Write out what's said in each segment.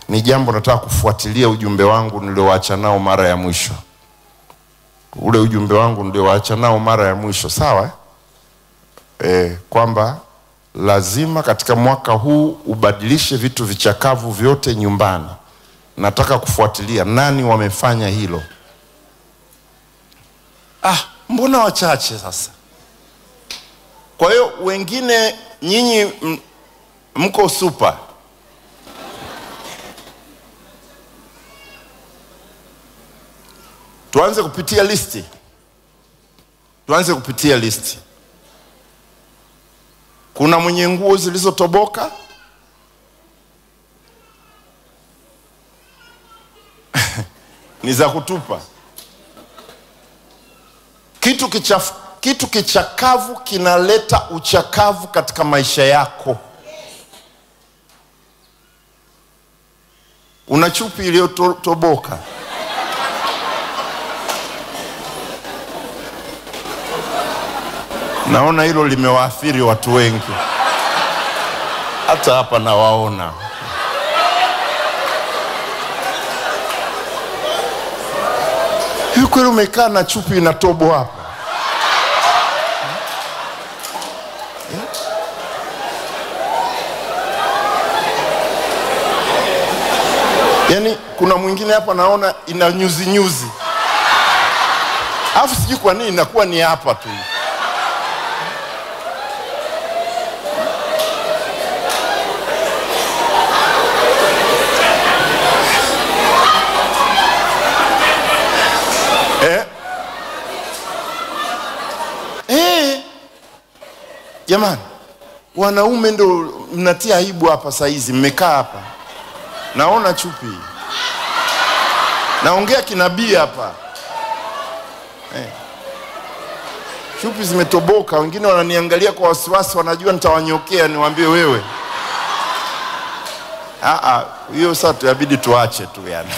ni jambo nataka kufuatilia ujumbe wangu niliowaacha nao mara ya mwisho, ule ujumbe wangu niliowaacha nao mara ya mwisho, sawa e, kwamba lazima katika mwaka huu ubadilishe vitu vichakavu vyote nyumbani. Nataka kufuatilia nani wamefanya hilo. Ah, mbona wachache sasa? Kwa hiyo wengine nyinyi m- mko super. Tuanze kupitia listi, tuanze kupitia listi. Kuna mwenye nguo zilizotoboka? ni za kutupa. Kitu kichafu, kitu kichakavu kinaleta uchakavu katika maisha yako. Una chupi iliyotoboka, naona hilo limewaathiri watu wengi, hata hapa nawaona. Hivi kweli umekaa na chupi inatobo hapa? Yaani kuna mwingine hapa naona ina nyuzi nyuzi, alafu sijui kwa nini inakuwa ni hapa tu. Eh? Eh. Jamani, wanaume ndo mnatia aibu hapa saizi, mmekaa hapa naona chupi, naongea kinabii hapa eh. Chupi zimetoboka, wengine wananiangalia kwa wasiwasi, wanajua nitawanyokea, niwaambie wewe. Ah, ah, hiyo sasa tuyabidi tuache tu yani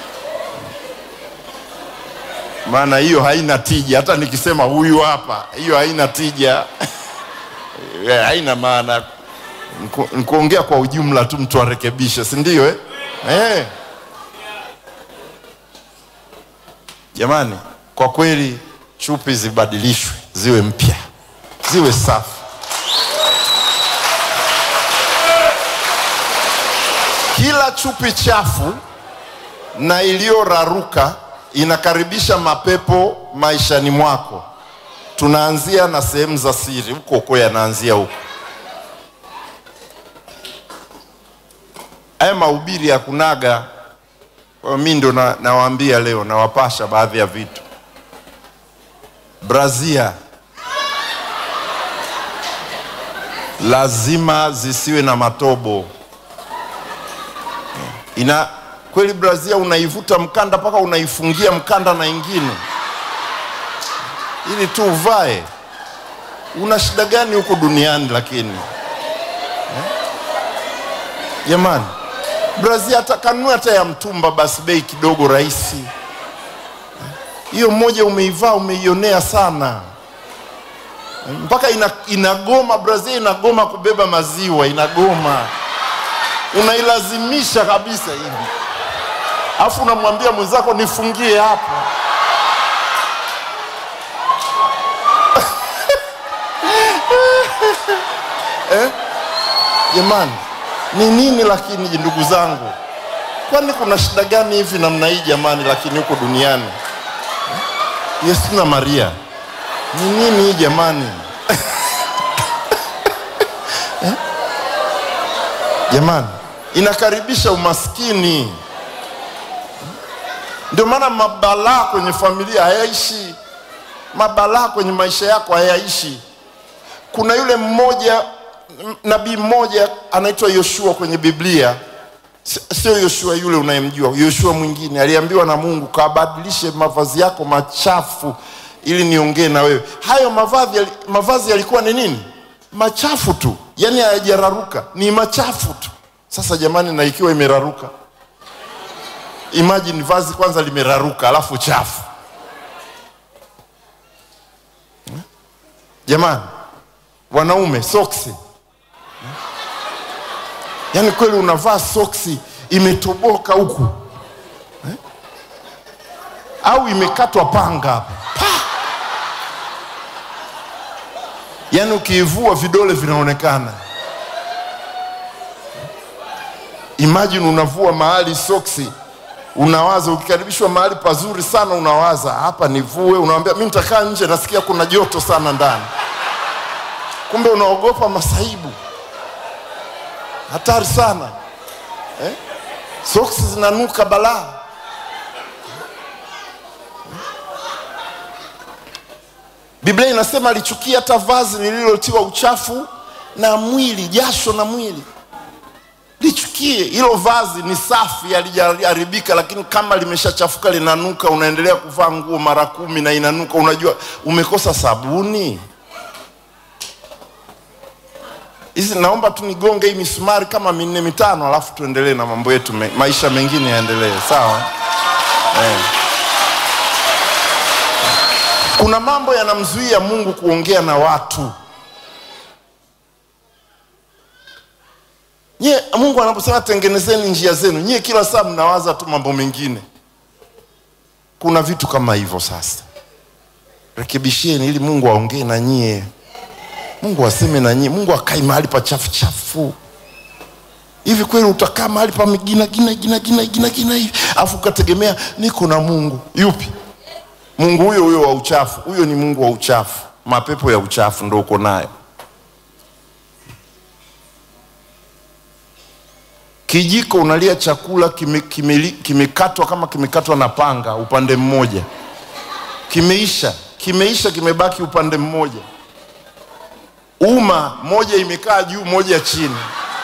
maana hiyo haina tija. Hata nikisema huyu hapa, hiyo haina tija Eh, haina maana. Nku- Nikuongea kwa ujumla tu, mtu arekebishe, si ndio eh? Eh. Jamani, kwa kweli chupi zibadilishwe, ziwe mpya, ziwe safi. Kila chupi chafu na iliyoraruka inakaribisha mapepo maishani mwako. Tunaanzia na sehemu za siri, huko huko yanaanzia huko. Haya mahubiri ya kunaga, kwa mi ndo na- nawaambia leo, nawapasha baadhi ya vitu. Brazia lazima zisiwe na matobo ina kweli brazia unaivuta mkanda mpaka unaifungia mkanda na ingine ili tu uvae. Una shida gani huko duniani lakini eh? Jamani, brazia hata kanunua hata ya mtumba basi, bei kidogo rahisi. Eh? Hiyo moja umeivaa umeionea sana Eh, mpaka ina, inagoma brazia inagoma kubeba maziwa, inagoma unailazimisha kabisa hivi, alafu unamwambia mwenzako nifungie hapa. eh? Jamani, ni nini lakini ndugu zangu, kwani kuna shida gani hivi namna hii jamani? Lakini huko duniani eh? Yesu na Maria, ni nini hii jamani? Jamani, inakaribisha umaskini. Ndio maana mabalaa kwenye familia hayaishi, mabalaa kwenye maisha yako hayaishi. Kuna yule mmoja m- nabii mmoja anaitwa Yoshua kwenye Biblia, Si- sio Yoshua yule unayemjua, Yoshua mwingine aliambiwa na Mungu, kabadilishe mavazi yako machafu ili niongee na wewe. Hayo mavazi, yali- mavazi yalikuwa ni nini? Machafu tu, yaani hayajararuka, ni machafu tu. Sasa jamani, na ikiwa imeraruka, imagine vazi kwanza limeraruka, alafu chafu. Hmm? Jamani, wanaume soksi, yaani kweli unavaa soksi imetoboka huku eh? au imekatwa panga hapa Pa! yaani ukiivua vidole vinaonekana imagine unavua mahali soksi unawaza ukikaribishwa mahali pazuri sana unawaza hapa nivue unawambia mi nitakaa nje nasikia kuna joto sana ndani kumbe unaogopa masaibu hatari sana eh? soksi zinanuka balaa biblia inasema alichukia hata vazi lililotiwa uchafu na mwili jasho na mwili lichukie hilo vazi ni safi halijaharibika lakini kama limeshachafuka linanuka unaendelea kuvaa nguo mara kumi na inanuka unajua umekosa sabuni hizi naomba tu nigonge hii misumari kama minne mitano alafu tuendelee na mambo yetu me, maisha mengine yaendelee sawa eh. kuna mambo yanamzuia mungu kuongea na watu nyie mungu anaposema tengenezeni njia zenu nyie kila saa mnawaza tu mambo mengine kuna vitu kama hivyo sasa rekebisheni ili mungu aongee na nyie mungu aseme na nyie mungu akai mahali pa chafu chafu hivi kweli utakaa mahali pa gina gina gina gina gina gina hivi afu ukategemea niko na mungu yupi mungu huyo huyo wa uchafu huyo ni mungu wa uchafu mapepo ya uchafu ndo uko nayo kijiko unalia chakula kimekatwa kime, kime kama kimekatwa na panga upande mmoja kimeisha kimeisha kimebaki upande mmoja uma moja imekaa juu moja chini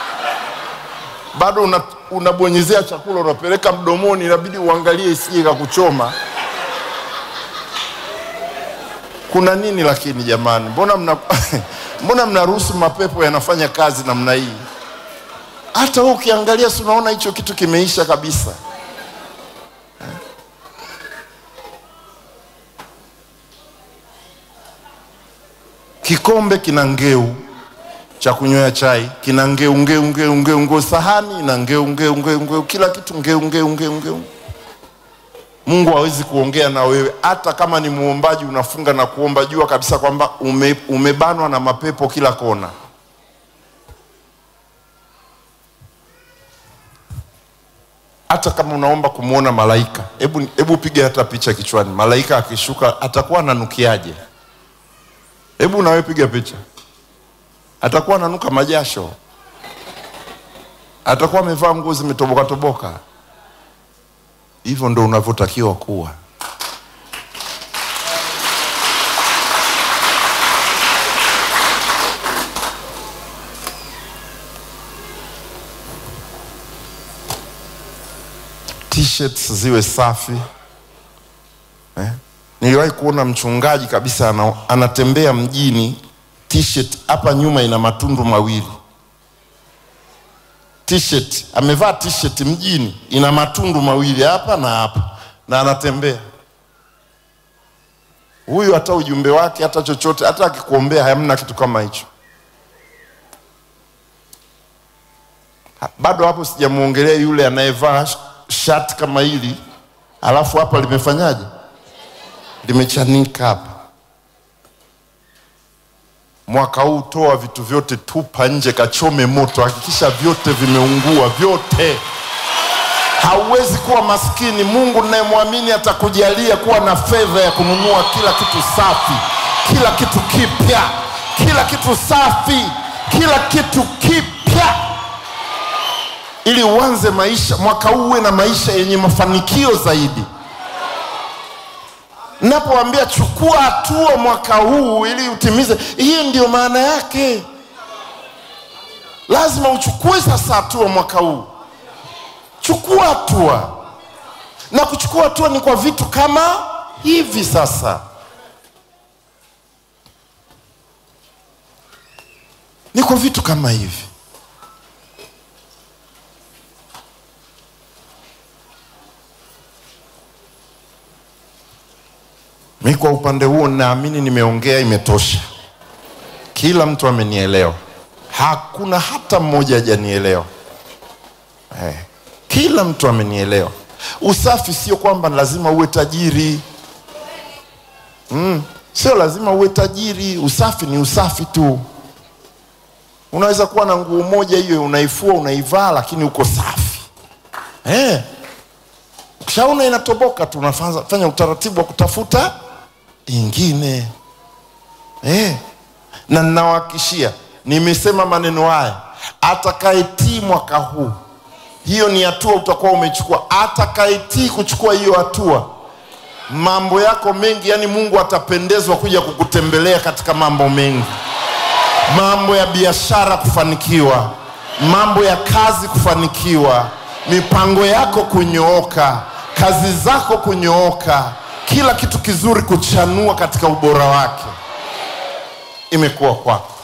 bado una, unabonyezea chakula unapeleka mdomoni inabidi uangalie isije kakuchoma kuna nini lakini jamani mbona mna mbona mnaruhusu mapepo yanafanya kazi namna hii hata wewe ukiangalia si unaona hicho kitu kimeisha kabisa kikombe kina ngeu cha kunywea chai kina ngeu ngeu ngeu ngeu ngeu sahani ina ngeu ngeu ngeu ngeu kila kitu ngeu ngeu ngeu ngeu mungu hawezi kuongea na wewe hata kama ni muombaji unafunga na kuomba jua kabisa kwamba ume, umebanwa na mapepo kila kona hata kama unaomba kumwona malaika hebu hebu piga hata picha kichwani malaika akishuka atakuwa ananukiaje hebu nawe piga picha atakuwa ananuka majasho atakuwa amevaa nguo zimetoboka toboka hivyo ndo unavyotakiwa kuwa t-shirts ziwe safi eh? niliwahi kuona mchungaji kabisa ana, anatembea mjini t-shirt hapa nyuma ina matundu mawili t-shirt amevaa t-shirt mjini ina matundu mawili hapa na hapa na anatembea huyu hata ujumbe wake hata chochote hata akikuombea hamna kitu kama hicho bado hapo sijamwongelea yule anayevaa shati kama hili alafu hapa limefanyaje limechanika hapa mwaka huu toa vitu vyote tupa nje kachome moto hakikisha vyote vimeungua vyote hauwezi kuwa maskini mungu nayemwamini atakujalia kuwa na fedha ya kununua kila kitu safi kila kitu kipya kila kitu safi kila kitu kipya ili uanze maisha mwaka huu uwe na maisha yenye mafanikio zaidi napoambia chukua hatua mwaka huu ili utimize hii ndio maana yake lazima uchukue sasa hatua mwaka huu chukua hatua na kuchukua hatua ni kwa vitu kama hivi sasa ni kwa vitu kama hivi mi kwa upande huo naamini nimeongea imetosha kila mtu amenielewa hakuna hata mmoja hajanielewa eh. kila kila mtu amenielewa usafi sio kwamba lazima uwe tajiri mm, sio lazima uwe tajiri usafi ni usafi tu unaweza kuwa na nguo moja hiyo unaifua unaivaa lakini uko safi eh. ukishaona inatoboka tu unafanya fanya utaratibu wa kutafuta ingine eh. na ninawahakishia nimesema maneno haya atakayetii mwaka huu hiyo ni hatua utakuwa umechukua atakayetii kuchukua hiyo hatua mambo yako mengi yani mungu atapendezwa kuja kukutembelea katika mambo mengi mambo ya biashara kufanikiwa mambo ya kazi kufanikiwa mipango yako kunyooka kazi zako kunyooka kila kitu kizuri kuchanua katika ubora wake imekuwa kwako